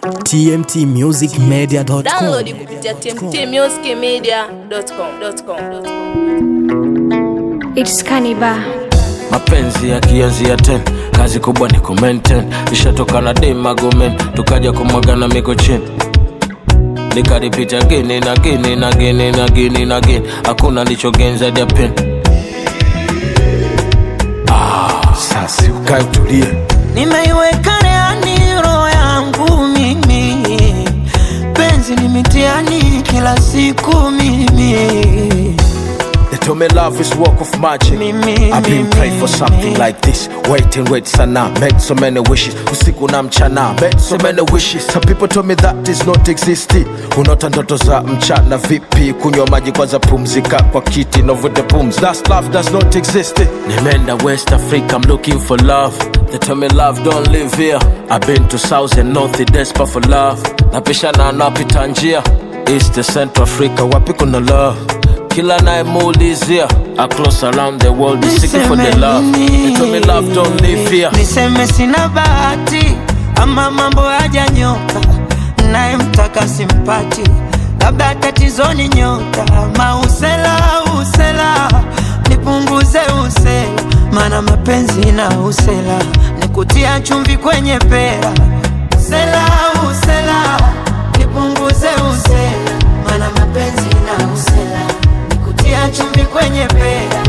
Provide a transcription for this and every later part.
tmtmusicmedia.com. Download kupitia tmtmusicmedia.com. It's Kaniba. mapenzi yakianzia ten kazi kubwa ni kumenten ishatoka na demagomen tukaja kumwagana miko chini nikaripita gini na gini na gini na gini na gini hakuna lichogenza dia pen sasi ukae utulie nimeiweka reani roho yangu mimi penzi ni mitiani kila siku mimi They told me love is work of magic Mimi, I've been mimi, praying for something mimi. like this Wait and wait sana Made so many wishes Usiku na mchana Made so many wishes Some people told me that is not existing Unaota ndoto za mchana vipi Kunywa maji kwanza pumzika kwa kiti Novute pums That's love does not exist nimeenda west africa i'm looking for love they tell me love don't live here i've been to south and north desperate for love napishana napita njia east to central africa wapi kuna love kila nayemuulizia across around the world is seeking for the Niseme love nini? they tell me love don't live here niseme sina bahati ama mambo hajanyoka nayemtaka simpati labda tatizoni nyota mausela usela nipunguze usela mana mapenzi na usela nikutia chumvi kwenye pera usela usela nipunguze usela mana mapenzi na usela nikutia chumvi kwenye pera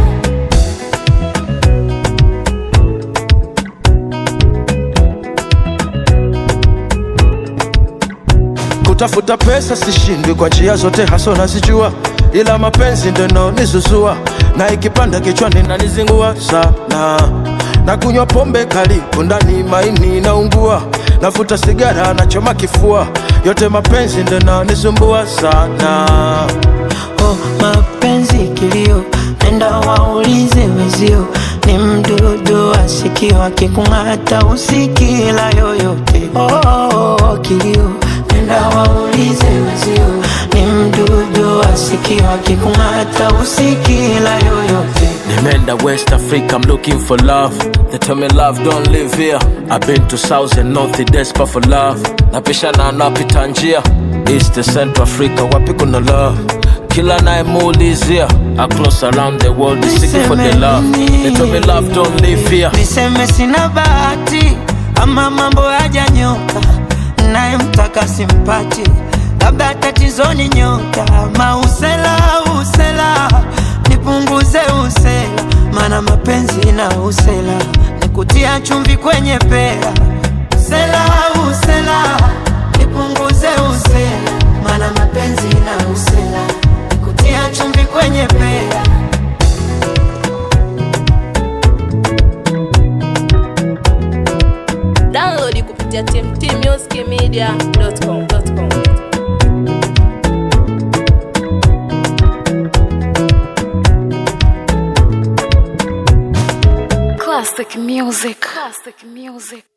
Kutafuta pesa sishindwi kwa njia zote haso nazijua ila mapenzi ndo inaonizuzua na ikipanda kichwani nanizingua sana na kunywa pombe kali kundani maini naungua nafuta sigara nachoma kifua yote mapenzi ndo inaonisumbua sana oh, mapenzi kilio, nenda waulize wezio, ni mdudu asikio akikung'ata usikila yoyote. Oh, oh, oh, kilio, nenda waulize wezio, ni mdudu asikio akikung'ata usikila yoyote. Nimeenda West Africa, I'm looking for love. They tell me love don't live here. I've been to South and North, desperate for love. Napishana napita njia East to Central Africa, wapi kuna love? Kila nayemuulizia across around the world is seeking for the Niseme love. nini? They tell me love don't live here. niseme sina bahati ama mambo hajanyoka nayemtaka simpati labda tatizoni nyota mausela usela nipunguze usela mana mapenzi na usela nikutia chumvi kwenye pera usela usela nipunguze usela mana mapenzi na usela nikutia chumvi kwenye pera Download kupitia tmtmusicmedia.com. Classic music. Classic music.